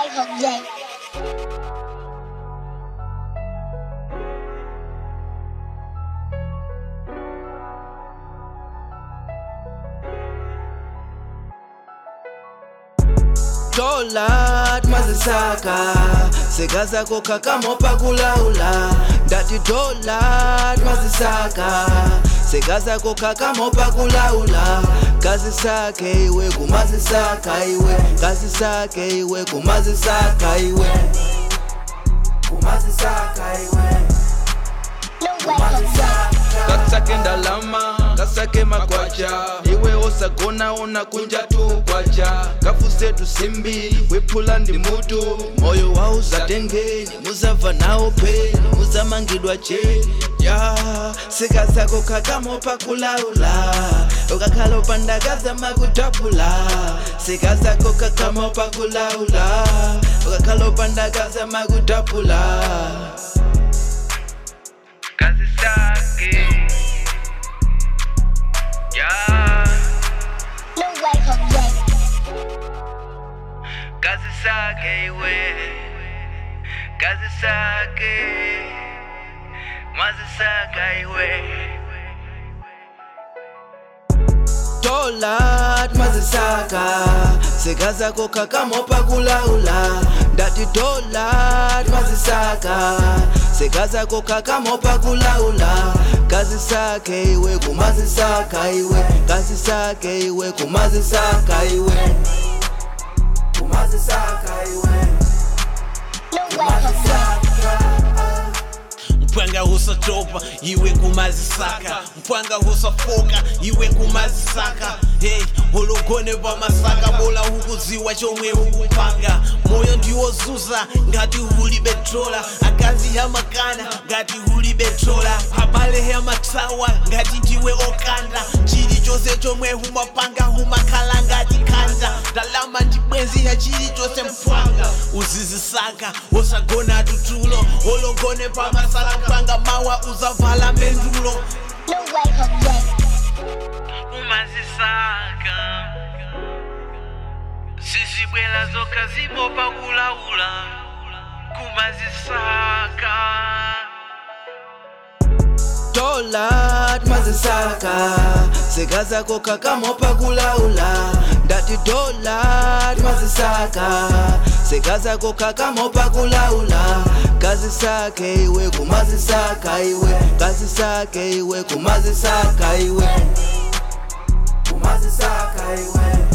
Michael J. dola mazisaka sekazako kakamopa kulaula ndati dola mazisaka sekazako kakamopa kulaula kazi sake iwe kumazisaka iwe kazi sake iwe kumazisaka iwe kumazisaka iwe Lil Michael J. kasake ndalama kasake makwacha iwe osagona unakunja tu kwacha kafuse tusimbi wephula ndi mutu moyo wauzatengeni muzamva nawo peni muzamangidwa cheni ya sika zako kakamopa kulaula ukakhala upandakazama kutapula sika zako kakamopa kulaula ukakhala upandakazama kutapula kazi sake ya Lil Michael J. kazi sake iwe kazi sake mazisaka iwe dola mazisaka sekazako kakamopa kulaula ndati dola mazisaka sekazako kakamopa kulaula kazi sake iwe kumazisaka iwe kazi sake iwe kumazisaka iwe kumazisaka iwe Lil Michael J. mpwanga husatopa iwe kumazisaka mpwanga husafoka iwe kumazisaka hey, ulugone pamasaka bola hukuziwa chomwe hukupanga moyo ndiwozuza ngati huli betrola akazi yamakana ngati huli betrola habale yamatsawa ngati ndiwe okanda chilichonse chomwe humapanga humakhala ngati khanda ndalama ndi bwenzi ya chilichonse mpwanga uzizisaka usagona tutulo ologone pamasala mpwanga mawa uzavala mendulo Lil Michael J. umazisaka sizibwela zokha zimopa kulaula kumazisaka dola mazisaka sekazako kakamopa kulaula ndati dola mazisaka sekazako kakamopa kulaula kazi sake iwe kumazisaka iwe kazi sake iwe kumazisaka iwe kumazisaka iwe